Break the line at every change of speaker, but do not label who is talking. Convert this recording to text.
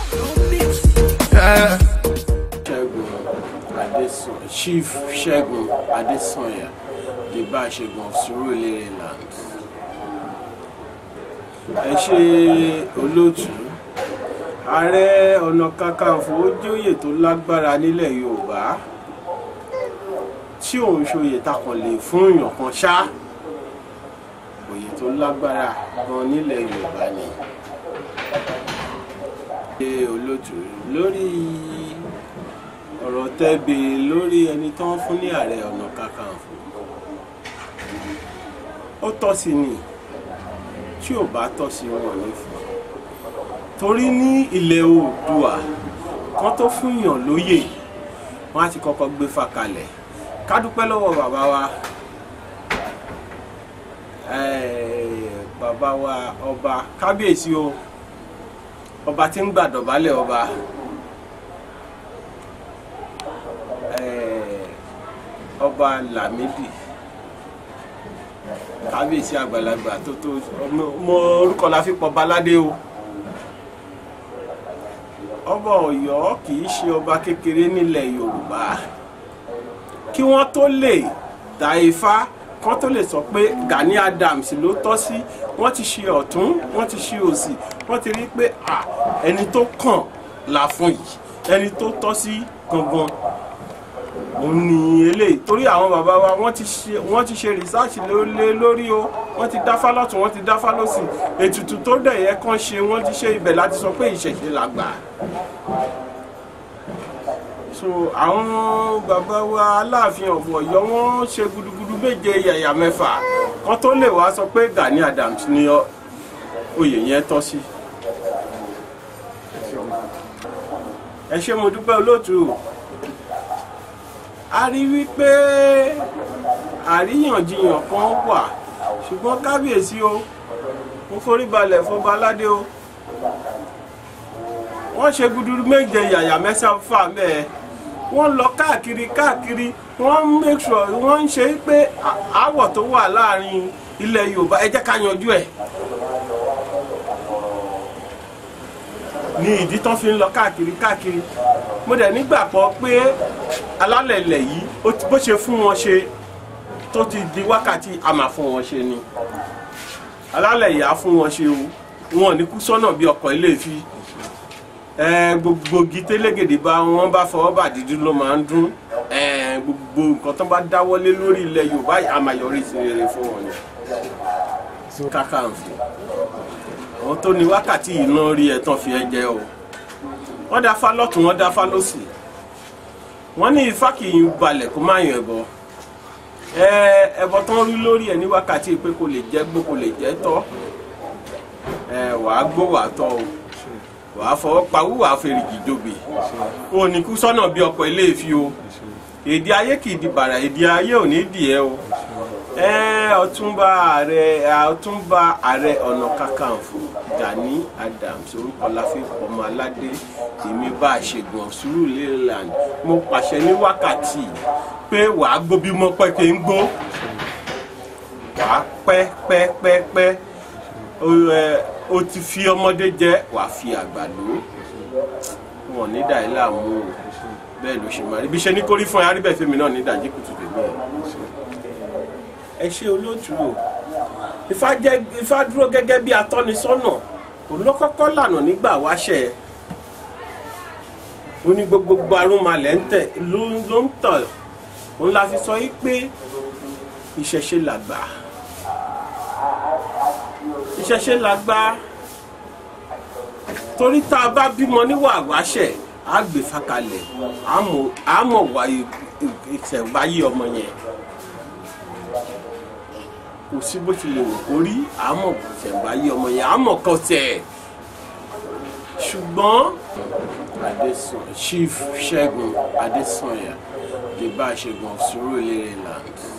ṣẹ́gun adésàn chief ṣẹ́gun adésànyà di bá a ṣẹ́gun of Surulere land ẹ ṣe olóòtú ààrẹ ọ̀nà kakanfò ó jóyè tó lágbára nílẹ̀ yorùbá tí òun ṣòye takàn lè fún èèyàn kan ṣá òye tó lágbára gan nílẹ̀ yorùbá ni ṣe olóòtú lórí ọ̀rọ̀ tẹ́bi lórí ẹni tó ń fún ní ààrẹ ọ̀nà kakanfò ó tọ́ sí ni tí ò bá tọ́ sí wọn ní fún torí ní ilẹ̀ oòdùà kan tó fún yàn lóyè wọn á ti kọ́kọ́ gbé fa kalẹ̀ ká dúpẹ́ lọ́wọ́ bàbá wa eh, bàbá wa ọba kábíyèsí o ọba tí ń gbàdọ̀bálẹ̀ ọba eh, ọba Lámídì kábíyèsí àgbàlagbà tó tó ọmọ orúkọ la fi pọ̀ baládé o ọba Ọ̀yọ́ kì í ṣe ọba kékeré nílẹ̀ Yorùbá kí wọ́n tó lè dá ifá kán tó lè sọ pé Gani Adams ló tọ́ sí wọ́n ti ṣe ọ̀tún wọ́n ti ṣe òsì wọ́n ti rí pé à ẹni tó kàn la fún yìí ẹni tó tọ́ sí gangan òun ni eléyìí torí àwọn bàbá wa wọ́n ti ṣe wọ́n ti ṣe rìsáàsì lé lórí o wọ́n ti dáfá lọ́tún wọ́n ti dáfá lọ́sì ètùtù tó dẹ̀ yẹ kán ṣe wọ́n ti ṣe ibẹ̀ láti sọ pé ìṣẹ̀ṣe la gbà so àwọn bàbá wa aláàfin of Ọ̀yọ́ wọ́n ṣe gudugudu méje yàyà mẹ́fà kan tó lè wá sọ pé Gani Adams ni oyè yẹn tọ́ sí ẹ ṣé mo dúpẹ́ olóòtú a rí wípé àríyànjiyàn kan wà ṣùgbọ́n kábíyèsí o mo forí balẹ̀ fọba aládé o wọ́n ṣe guduru méje yàyà mẹ́sàn-án mẹ́ẹ̀ wọ́n lọ káàkiri káàkiri wọ́n make sure wọ́n ń ṣe pé àwọ̀ tó wà láàrin ilẹ̀ Yorùbá ẹ jẹ́ ká yanjú ẹ̀ ní ìdí tán fi ń lọ káàkiri káàkiri mo dẹ̀ nígbàgbọ́ pé alálẹ̀ ilẹ̀ yìí bó ṣe fún wọn ṣe tó ti di wákàtí a máa fún wọn ṣe ni alálẹ̀ yìí á fún wọn ṣe o wọn ò ní kú sọ́nà bí ọkọ̀ ilé fi gbogbo igi télégèdè bá wọn bá fọwọ́ bà dídú ló máa ń dún gbogbo nǹkan tó bá dáwọ́lé lórí ilẹ̀ Yorùbá a máa yọrí sí rere fún wọn ni Kakanfò àwọn tó ní wákàtí yìí náà rí ẹ̀ tán fi ẹ jẹ o wọ́n dáfá lọ́tún wọ́n dáfá lọ́sì wọ́n ní ifá kì í balẹ̀ kó má yan ẹbọ ẹbọ tán rí lórí ẹ̀ ní wákàtí pé kò lè jẹ́ gbó kò lè jẹ́ tọ́ wàá gbó wàá tọ́ o wàá fọwọ́ pawú wàá fèrèjì jòbè o ní kú sọ́nà bí ọkọ̀ ilé ìfi o èdè ayé kì í di bàrà èdè ayé ò ní dì ẹ́ o ọ̀túnba ààrẹ ọ̀túnba ààrẹ ọ̀nà kakanfò Gani Adams orúkọ láfi ọmọ aládé èmi bá a ṣègùn of Surulere land mo pàṣẹ ní wákàtí pé wàá gbó bí mo pẹ́ kí n gbó wàá pẹ́ pẹ́ pẹ́ pẹ́ o ti fi ọmọdé jẹ wàá fi àgbà lò wọn ní dàí láàmú o bẹ́ẹ̀ ló ṣe máa rí bí ṣe ní kórí fún ẹ aríbẹ̀ fèmí náà ní ìdajì kùtù tèmi ẹ ẹ ṣe olóòtú o ifá jẹ ifá dúró gẹ́gẹ́ bí atọ́nisọ́nà òun ló kọ́kọ́ lànà nígbà wáṣẹ ó ní gbogbo arúnmalẹ̀ ń tẹ̀ ló ń tọ̀ òun la fi sọ yí pé ìṣẹ̀ṣe làgbà ìṣẹ̀ṣe làgbà torí tá a bá bímọ níwà wáṣẹ á gbé fakalẹ̀ á mọ̀ wá ìṣẹ̀wáyé ọmọ yẹn kò sí bó ti lè wò kó rí àmọ́ ìṣẹ̀wáyé ọmọ yẹn àmọ́ kan tẹ̀ ṣùgbọ́n Adésàn Chief Ṣẹ́gun Adésànyà di bá a ṣẹ́gun of Surulere land